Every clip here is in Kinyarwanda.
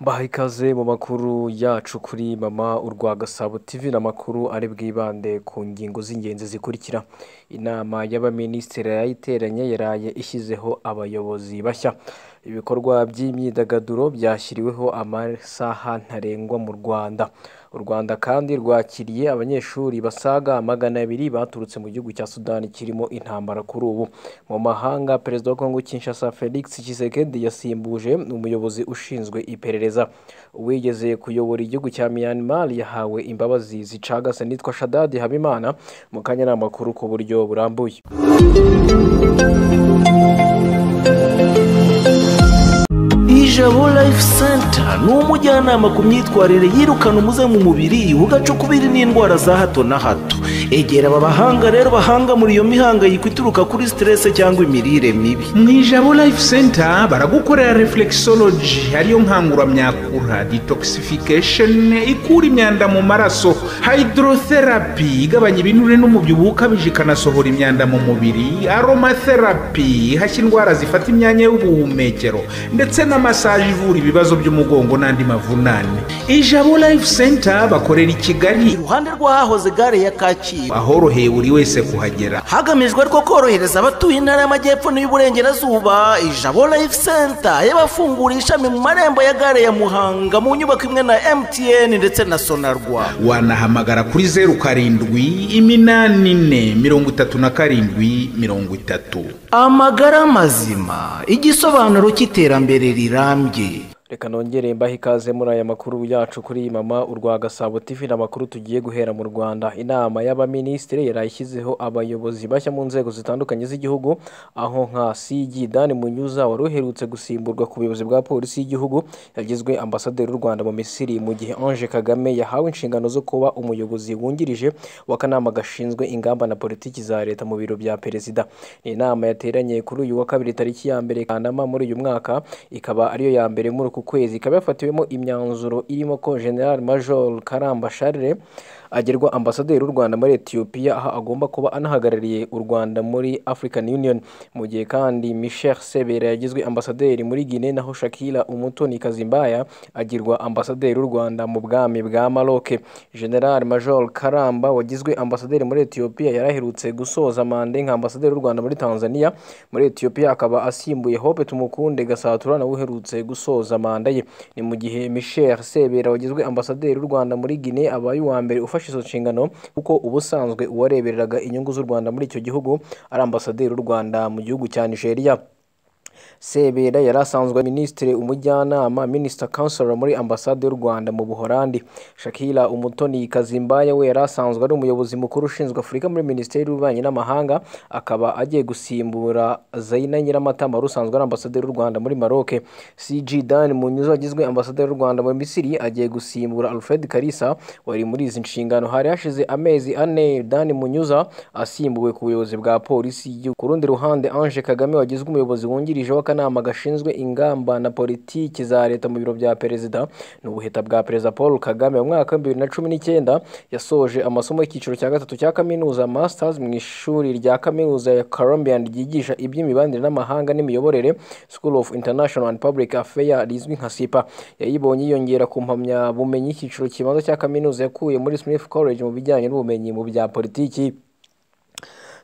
Baha ikaze mu makuru yacu kuri mama urwa Gasabo TV n'amakuru ari bwibande ku ngingo z'ingenzi zikurikira. Inama y'abaminisitiri yayiteranye yaraye ishyizeho abayobozi bashya. Ibikorwa by'imyidagaduro byashyiriweho amasaha ntarengwa mu Rwanda. U Rwanda kandi rwakiriye abanyeshuri basaga magana abiri baturutse mu gihugu cya Sudani kirimo intambara kuri ubu. Mu mahanga, Perezida wa Kongo Kinshasa Felix Tshisekedi yasimbuje umuyobozi ushinzwe iperereza gereza uwigeze kuyobora igihugu cya Myanmar yahawe imbabazi zicagase nitwa Shadadi Habimana mu kanya n'amakuru ku buryo burambuye Ijabo Life Center ni umujyanama ku myitwarire yirukana umuze mu mubiri ugacukubiri n'indwara za hato na hato egera aba bahanga rero bahanga muri iyo mihangayiko ituruka kuri siterese cyangwa imirire mibi mu ijabo life center baragukorera reflexology ariyo nkanguramyakura detoxification ikura imyanda mu maraso hydrotherapy igabanya ibinure n'umubyibuho ukabije ikanasohora imyanda mu mubiri aromatherapy ihashya indwara zifata imyanya y'ubuhumekero ndetse na massage ivura ibibazo by'umugongo n'andi mavunane ijabo life center bakorera i kigali iruhande rw'ahahoze gare ya kacyi ahoroheye buri wese kuhagera hagamijwe rwo korohereza abatuye intara y'amajyepfo n'iy'uburengerazuba ijabo life center y'abafungura ishami mu marembo ya gare ya muhanga mu nyubako imwe na mtn ndetse na sonarwa wanahamagara kuri zeru karindwi iminani ine mirongo itatu na karindwi mirongo itatu amagara mazima igisobanuro cy'iterambere rirambye reka nongere mbahe ikaze muri aya makuru yacu kuri mama urwa Gasabo TV n'amakuru tugiye guhera mu Rwanda inama y'abaminisitiri yarayishyizeho abayobozi bashya mu nzego zitandukanye z'igihugu aho nka CG Dan Munyuza wari uherutse gusimburwa ku buyobozi bwa polisi y'igihugu yagizwe ambasaderi w'u Rwanda mu Misiri mu gihe Ange Kagame yahawe inshingano zo kuba umuyobozi wungirije w'akanama gashinzwe ingamba na politiki za leta mu biro bya perezida ni inama yateranye kuri uyu wa kabiri tariki ya mbere Kanama muri uyu mwaka ikaba ariyo ya mbere muri ku kwezi ikaba yafatiwemo imyanzuro irimo ko general major karamba sharire agerwa ambasaderi w'u rwanda muri etiyopiya aho agomba kuba anahagarariye u rwanda muri african union mu gihe kandi michel sebera yagizwe ambasaderi muri guinea naho shakira umutoni kazimbaya agirwa ambasaderi w'u rwanda mu bwami bwa maroc general major karamba wagizwe ambasaderi muri etiyopiya yaraherutse gusoza mande nka ambasaderi w'u rwanda muri tanzania muri etiyopiya akaba asimbuye hope tumukunde gasatura nawe uherutse gusoza manda ye ni mu gihe michel sebera wagizwe ambasaderi w'u rwanda muri guinea abaye uwa mbere ufashe izo nshingano kuko ubusanzwe uwarebereraga inyungu z'u rwanda muri icyo gihugu ari ambasaderi w'u rwanda mu gihugu cya nigeria sebera yari asanzwe minisitiri umujyanama minisita kansoro muri ambasade y'u rwanda mu buhorandi shakira umutoni kazimbaya we yari asanzwe ari umuyobozi mukuru ushinzwe afurika muri minisiteri y'ububanyi n'amahanga akaba agiye gusimbura zayina nyiramatama wari usanzwe ari ambasaderi y'u rwanda muri maroc cg dan munyuzo agizwe ambasaderi y'u rwanda muri misiri agiye gusimbura alfred karisa wari muri izi nshingano hari hashize amezi ane dan munyuza asimbuwe ku buyobozi bwa polisi ku rundi ruhande ange kagame wagizwe umuyobozi wungirije w'akanama gashinzwe ingamba na politiki za leta mu biro bya perezida ni ubuheta bwa perezida paul kagame mu mwaka wa bibiri na cumi n'icyenda yasoje amasomo y'icyiciro cya gatatu cya kaminuza masters mu ishuri rya kaminuza ya colombian ryigisha iby'imibanire n'amahanga n'imiyoborere school of international and public affairs rizwi nka sipa yayibonye yiyongera ku mpamyabumenyi y'icyiciro kibanza cya kaminuza yakuye muri smith college mu bijyanye n'ubumenyi mu bya politiki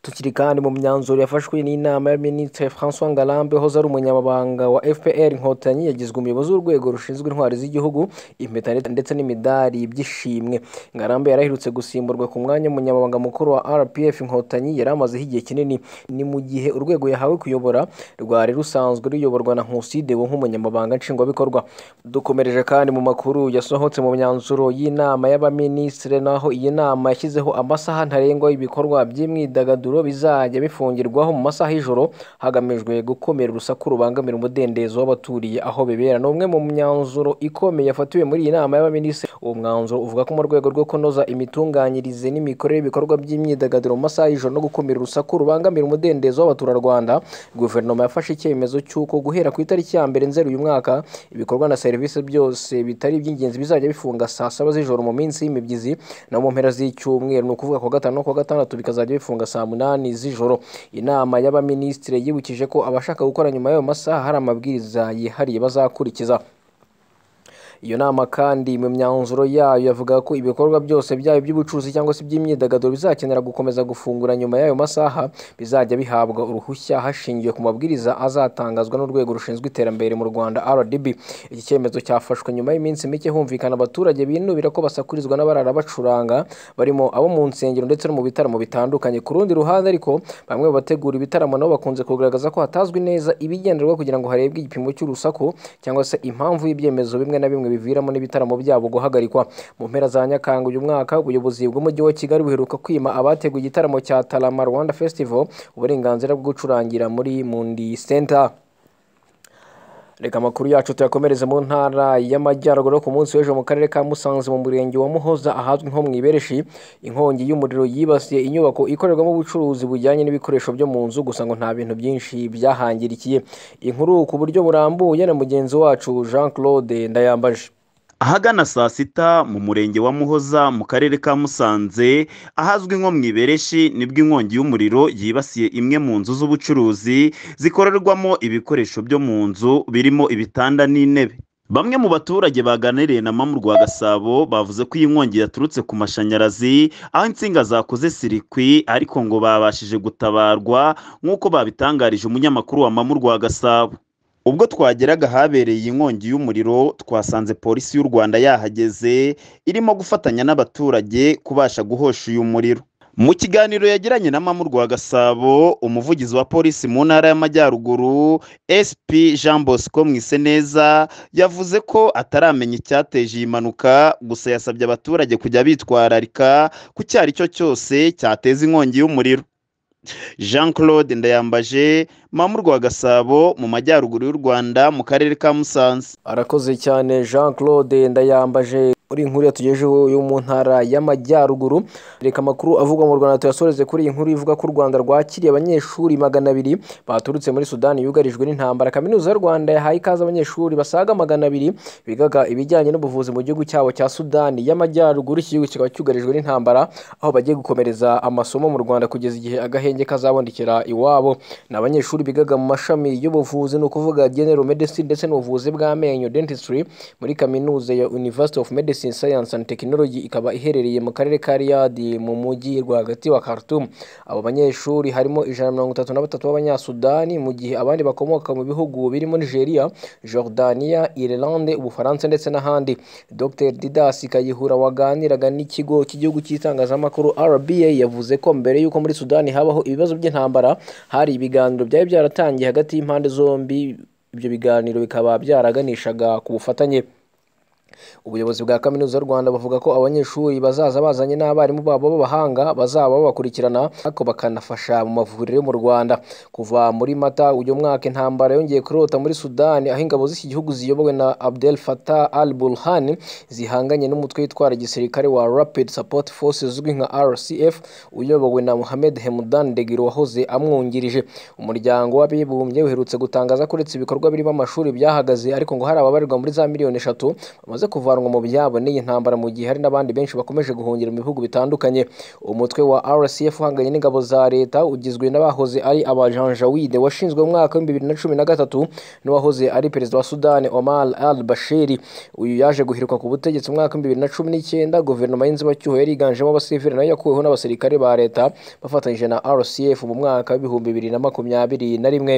tukiri kandi mu myanzuro yafashwe n'inama ya minisitiri francois ngarambe hoze ari umunyamabanga wa fpr inkotanyi yagizwe umuyobozi w'urwego rushinzwe intwari z'igihugu impeta ndetse n'imidari by'ishimwe ngarambe yaraherutse gusimburwa ku mwanya w'umunyamabanga mukuru wa rpf inkotanyi yari amazeho igihe kinini ni mu gihe urwego yahawe kuyobora rwari rusanzwe ruyoborwa na nkusi dewo nk'umunyamabanga nshingwabikorwa dukomereje kandi mu makuru yasohotse mu myanzuro y'inama y'abaminisitiri naho iyi nama yashyizeho amasaha ntarengwa y'ibikorwa by'imyidagaduro bizajya bifungirwaho mu masaha y'ijoro hagamijwe gukomera urusaku rubangamira umudendezo w'abaturiye aho bibera ni umwe mu myanzuro ikomeye yafatiwe muri iyi nama y'abaminisitiri uwo mwanzuro uvuga ko mu rwego rwo kunoza imitunganyirize n'imikorere y'ibikorwa by'imyidagaduro mu masaha y'ijoro no gukumira urusaku rubangamira umudendezo w'abaturarwanda guverinoma yafashe icyemezo cy'uko guhera ku itariki ya mbere nzeri uyu mwaka ibikorwa na serivisi byose bitari iby'ingenzi bizajya bifunga saa saba z'ijoro mu minsi y'imibyizi no mu mpera z'icyumweru ni ukuvuga ku wa gatanu no ku wa gatandatu bikazajya bifunga saa munani umunani z'ijoro inama y'abaminisitiri yibukije ko abashaka gukora nyuma y'ayo masaha hari amabwiriza yihariye bazakurikiza iyo nama kandi mu myanzuro yayo yavuga ko ibikorwa byose byaba iby'ubucuruzi cyangwa se iby'imyidagaduro bizakenera gukomeza gufungura nyuma y'ayo masaha bizajya bihabwa uruhushya hashingiwe ku mabwiriza azatangazwa n'urwego rushinzwe iterambere mu rwanda rdb iki cyemezo cyafashwe nyuma y'iminsi mike humvikana abaturage binubira ko basakurizwa n'abarara bacuranga barimo abo mu nsengero ndetse no mu bitaramo bitandukanye ku rundi ruhande ariko bamwe mu bategura ibitaramo nabo bakunze kugaragaza ko hatazwi neza ibigenderwa kugira ngo harebwe igipimo cy'urusaku cyangwa se impamvu y'ibyemezo bimwe na bimwe biviramo n'ibitaramo byabo guhagarikwa mu mpera za nyakanga uyu mwaka ubuyobozi bw'umujyi wa kigali buheruka kwima abateguye igitaramo cya tarama rwanda festival uburenganzira bwo gucurangira muri mundi center reka amakuru yacu tuyakomereze mu ntara y'amajyaruguru ku munsi w'ejo mu karere ka musanze mu murenge wa muhoza ahazwi nko mu ibereshi inkongi y'umuriro yibasiye inyubako ikorerwamo ubucuruzi bujyanye n'ibikoresho byo mu nzu gusa ngo nta bintu byinshi byahangirikiye inkuru ku buryo burambuye na mugenzi wacu jean claude ndayambaje ahagana saa sita mu murenge wa muhoza mu karere ka musanze ahazwi nko mu ibereshi nibwo inkongi y'umuriro yibasiye imwe mu nzu z'ubucuruzi zikorerwamo ibikoresho byo mu nzu birimo ibitanda n'intebe bamwe mu baturage baganiriye na mamu rwa gasabo bavuze ko iyi nkongi yaturutse ku mashanyarazi aho insinga zakoze sirikwi ariko ngo babashije gutabarwa nk'uko babitangarije umunyamakuru wa mamu rwa gasabo ubwo twageraga ahabereye inkongi y'umuriro twasanze polisi y'u rwanda yahageze irimo gufatanya n'abaturage kubasha guhosha uyu muriro mu kiganiro yagiranye na mamu rwa gasabo umuvugizi wa polisi mu ntara y'amajyaruguru sp jean bosco mwiseneza yavuze ko ataramenya icyateje iyi mpanuka gusa yasabye abaturage kujya bitwararika ku icyo ari cyo cyose cyateza inkongi y'umuriro jean claude ndayambaje mamu rwa gasabo mu majyaruguru y'u rwanda mu karere ka musanze arakoze cyane jean claude ndayambaje muri inkuru yatugejeho yo mu ntara y'amajyaruguru reka amakuru avugwa mu rwanda tuyasoreze kuri iyi nkuru ivuga ko u rwanda rwakiriye abanyeshuri magana abiri baturutse muri sudani yugarijwe n'intambara kaminuza y'u rwanda yahaye ikaze abanyeshuri basaga magana abiri bigaga ibijyanye n'ubuvuzi mu gihugu cyabo cya sudani y'amajyaruguru iki gihugu kikaba cyugarijwe n'intambara aho bagiye gukomereza amasomo mu rwanda kugeza igihe agahenge kazabonekera iwabo ni abanyeshuri bigaga mu mashami y'ubuvuzi ni ukuvuga general medicine ndetse n'ubuvuzi bw'amenyo dentistry muri kaminuza ya university of medicine science and technology ikaba iherereye mu karere ka riyadi mu mujyi rwagati wa khartoum abo banyeshuri harimo ijana mirongo itatu na batatu b'abanyasudani mu gihe abandi bakomoka mu bihugu birimo nigeria jordania irelande ubufaransa ndetse n'ahandi dr didas kayihura waganiraga n'ikigo cy'igihugu cy'itangazamakuru rba yavuze ko mbere y'uko muri sudani habaho ibibazo by'intambara hari ibiganiro byari byaratangiye hagati y'impande zombi ibyo biganiro bikaba byaraganishaga ku bufatanye ubuyobozi bwa kaminuza y'u rwanda bavuga ko abanyeshuri bazaza bazanye n'abarimu babo b'abahanga bazaba babakurikirana ariko bakanafasha mu mavuriro yo mu rwanda kuva muri mata uyu mwaka intambara yongeye kurota muri sudani aho ingabo z'iki gihugu ziyobowe na abdel fatah al burhan zihanganye n'umutwe witwara igisirikare wa rapid support forces uzwi nka rcf uyobowe na mohamed hemudan degiro wahoze amwungirije umuryango w'abibumbye uherutse gutangaza ko uretse ibikorwa birimo amashuri byahagaze ariko ngo hari ababarirwa muri za miliyoni eshatu bamaze kuvanwa mu byabo n'iyi ntambara mu gihe hari n'abandi benshi bakomeje guhungira mu bihugu bitandukanye umutwe wa rcf uhanganye n'ingabo za leta ugizwe n'abahoze ari abajanjawide washinzwe mu mwaka w'ibihumbi bibiri na cumi na gatatu n'uwahoze ari perezida wa sudani omar al bashiri uyu yaje guhirikwa ku butegetsi mu mwaka w'ibihumbi bibiri na cumi n'icyenda guverinoma y'inzibacyuho yari yiganjemo abasivili nayo yakuweho n'abasirikare ba leta bafatanyije na rcf mu mwaka w'ibihumbi bibiri na makumyabiri na rimwe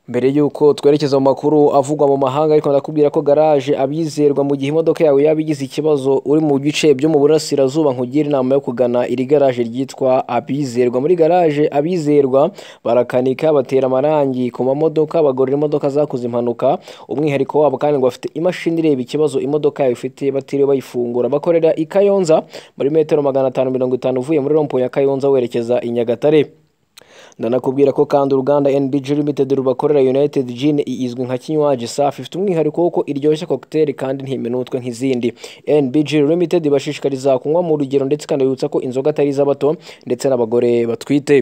mbere y'uko twerekeza mu makuru avugwa mu mahanga ariko ndakubwira ko garaje abizerwa mu gihe imodoka yawe yaba igize ikibazo uri mu bice byo mu burasirazuba nkugire inama yo kugana iri garaje ryitwa abizerwa muri garaje abizerwa barakanika batera amarangi ku mamodoka bagorora imodoka zakoze impanuka umwihariko wabo kandi ngo bafite imashini ireba ikibazo imodoka yawe ifite batiriwe bayifungura bakorera i kayonza muri metero magana atanu mirongo itanu uvuye muri rompo ya kayonza werekeza i nyagatare ndanakubwira ko kandi uruganda NBG Limited rubakorera United Gin izwi nka kinywaji safi ifite umwihariko w'uko iryoshya cocktail kandi ntiminutwe nk'izindi NBG Limited ibashishikariza kunywa mu rugero ndetse ikanabibutsa ko inzoga atari iz'abato ndetse n'abagore batwite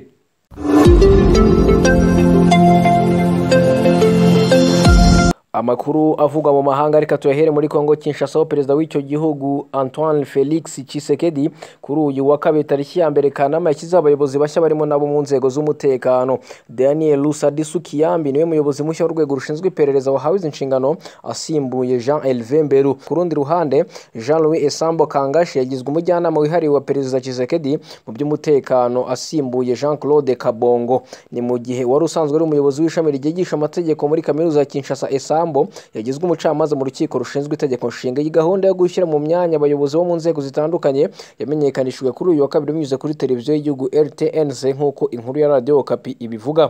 amakuru avugwa mu mahanga ariko tuyahere muri kongo kinshasa aho perezida w'icyo gihugu antoine felix Tshisekedi kuri uyu wa kabiri tariki ya mbere kanama yashyizeho abayobozi bashya barimo nabo mu nzego z'umutekano daniel rusadisu kiyambi niwe muyobozi mushya w'urwego rushinzwe iperereza wahawe izi nshingano asimbuye jean elve mberu ku rundi ruhande jean louis esambo kangashi yagizwe umujyanama wihariye wa perezida Tshisekedi mu by'umutekano asimbuye jean claude kabongo ni mu gihe wari usanzwe ari umuyobozi w'ishami ryigisha amategeko muri kaminuza ya kinshasa esambo yagizwe umucamanza mu rukiko rushinzwe itegeko nshinga iyi gahunda yo gushyira mu myanya abayobozi bo mu nzego zitandukanye yamenyekanishijwe kuri uyu wa kabiri binyuze kuri televiziyo y'igihugu rtnc nk'uko inkuru ya radiyo kapi ibivuga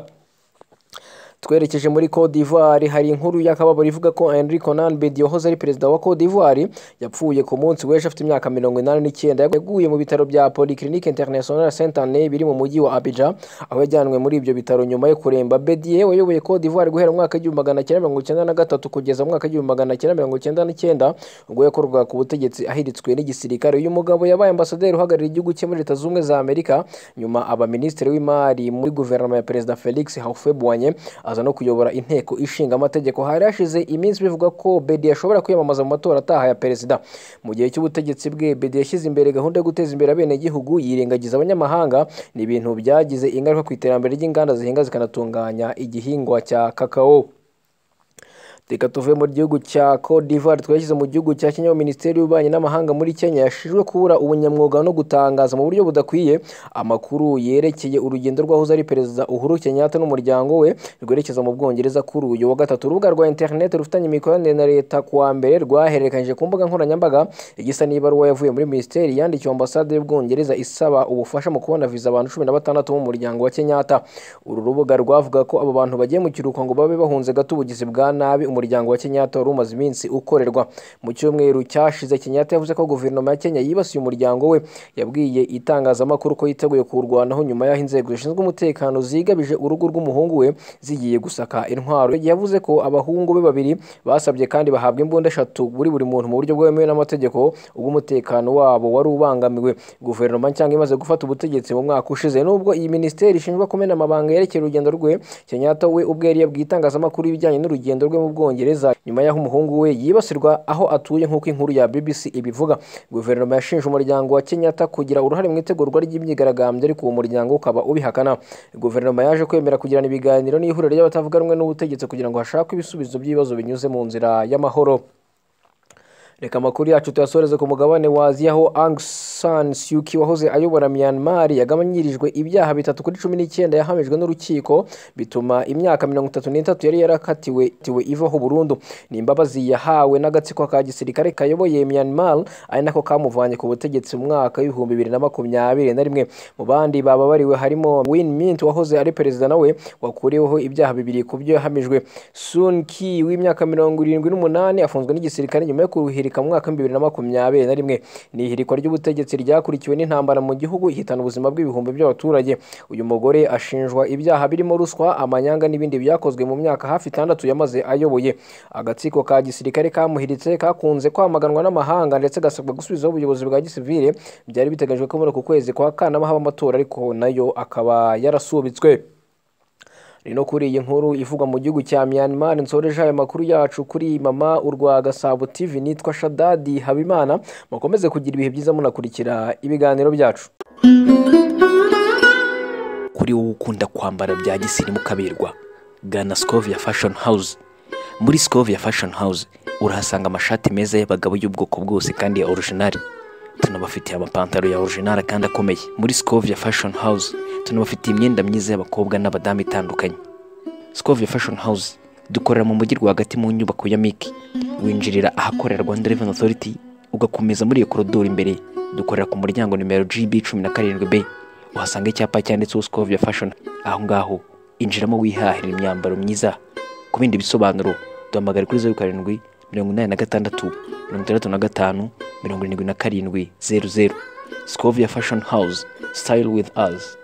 twerekeje muri Cote d'Ivoire hari inkuru y'akababaro ivuga ko Henri Konan Bedi wahoze ari perezida wa Cote d'Ivoire yapfuye ku munsi w'ejo afite imyaka mirongo inani n'icyenda yaguye mu bitaro bya Polyclinique Internationale Saint Anne biri mu mujyi wa Abidjan aho yajyanwe muri ibyo bitaro nyuma yo kuremba Bedi wayoboye Cote d'Ivoire guhera mu mwaka w'igihumbi magana cyenda mirongo icyenda na gatatu kugeza mu mwaka w'igihumbi magana cyenda mirongo icyenda n'icyenda ubwo yakorwaga ku butegetsi ahiritswe n'igisirikare uyu mugabo yabaye ambasaderi uhagarariye igihugu cye muri Leta Zunze za Amerika nyuma aba minisitiri w'imari muri guverinoma ya perezida Felix Houphouët-Boigny aza no kuyobora inteko ishinga amategeko hari hashize iminsi bivugwa ko bedi yashobora kwiyamamaza mu matora ataha ya perezida mu gihe cy'ubutegetsi bwe bedi yashyize imbere gahunda yo guteza imbere abenegihugu yirengagiza abanyamahanga ni ibintu byagize ingaruka ku iterambere ry'inganda zihinga zikanatunganya igihingwa cya kakao reka tuve mu gihugu cya Cote d'Ivoire twashyize mu gihugu cya Kenya Minisiteri y'Ububanyi n'Amahanga muri Kenya yashinjwe kubura ubunyamwuga no gutangaza mu buryo budakwiye amakuru yerekeye urugendo rw'ahoze ari perezida Uhuru Kenyatta n'umuryango we rwerekeza mu Bwongereza kuri uyu wa gatatu urubuga rwa internet rufitanye imikoranire na leta kuwa mbere rwahererekanyije ku mbuga nkoranyambaga igisa n'ibaruwa yavuye muri minisiteri yandikiwe ambasade y'Ubwongereza isaba ubufasha mu kubona viza abantu cumi na batandatu b'umuryango wa Kenyatta uru rubuga rwavuga ko abo bantu bagiye mu kiruhuko ngo babe bahunze gato ubugizi bwa nabi umuryango wa Kenyatta wari umaze iminsi ukorerwa mu cyumweru cyashize Kenyatta yavuze ko guverinoma ya Kenya yibasiye umuryango we yabwiye itangazamakuru ko yiteguye kuwurwanaho nyuma y'aho inzego zishinzwe umutekano zigabije urugo rw'umuhungu we zigiye gusaka intwaro yavuze ko abahungu be babiri basabye kandi bahabwa imbunda eshatu buri buri muntu mu buryo bwemewe n'amategeko ubwo umutekano wabo wari ubangamiwe guverinoma cyangwa imaze gufata ubutegetsi mu mwaka ushize nubwo iyi minisiteri ishinjwa kumena amabanga yerekeye urugendo rwe Kenyatta we ubwe yari yabwiye itangazamakuru ibijyanye n'urugendo rwe mu bwongereza bwongereza nyuma y'aho umuhungu we yibasirwa aho atuye nk'uko inkuru ya BBC ibivuga guverinoma yashinje umuryango wa Kenyatta kugira uruhare mu itegurwa ry'imyigaragambyo ariko uwo muryango ukaba ubihakana guverinoma yaje kwemera kugirana ibiganiro n'ihuriro ry'abatavuga rumwe n'ubutegetsi kugira ngo hashakwe ibisubizo by'ibibazo binyuze mu nzira y'amahoro reka amakuru yacu tuyasoreze ku mugabane wa aziya aho ang san suki wahoze ayobora myanmar yagabanyirijwe ibyaha bitatu kuri cumi n'icyenda yahamijwe n'urukiko bituma imyaka mirongo itatu n'itatu yari yarakatiwe tiwe ivaho burundu ni imbabazi yahawe n'agatsiko ka gisirikare kayoboye myanmar ari nako kamuvanye ku butegetsi mu mwaka w'ibihumbi bibiri na makumyabiri na rimwe mu bandi bababariwe harimo win mint wahoze ari perezida nawe wakuriweho ibyaha bibiri ku byo yahamijwe sun ki w'imyaka mirongo irindwi n'umunani afunzwe n'igisirikare nyuma yo kuruhira mu mwaka w'ibihumbi bibiri na makumyabiri na rimwe ni ihirikwa ry'ubutegetsi ryakurikiwe n'intambara mu gihugu ihitana ubuzima bw'ibihumbi by'abaturage uyu mugore ashinjwa ibyaha birimo ruswa amanyanga n'ibindi byakozwe mu myaka hafi itandatu yamaze ayoboye agatsiko ka gisirikare kamuhiritse kakunze kwamaganwa n'amahanga ndetse gasabwa gusubizaho ubuyobozi bwa gisivire byari biteganyijwe ko muri uku kwezi kwa kanama haba amatora ariko nayo akaba yarasubitswe ni no kuri iyi nkuru ivugwa mu gihugu cya Myanmar nsoreje aya makuru yacu kuri mama urwa Gasabo TV nitwa Shadadi Habimana mukomeze kugira ibihe byiza munakurikira ibiganiro byacu kuri wowe ukunda kwambara bya gisirimu kaberwa gana Scovia Fashion House muri Scovia Fashion House urahasanga amashati meza y'abagabo y'ubwoko bwose kandi ya original tunabafitiye amapantaro ya original kandi akomeye muri Scovia Fashion House tunabafitiye imyenda myiza y'abakobwa n'abadamu itandukanye Scovia Fashion House dukorera mu mujyi rwagati mu nyubako ya Miki winjirira ahakorera Rwanda Revenue Authority ugakomeza muri iyo korodoro imbere dukorera ku muryango nimero GB 17B uhasanga icyapa cyanditseho Scovia Fashion aho ngaho injiramo wihahira imyambaro myiza ku bindi bisobanuro duhamagara kuri 07 mirongo inani na gatandatu mirongo itandatu na gatanu mirongo irindwi na karindwi zeru zeru Scovia Fashion House Style with us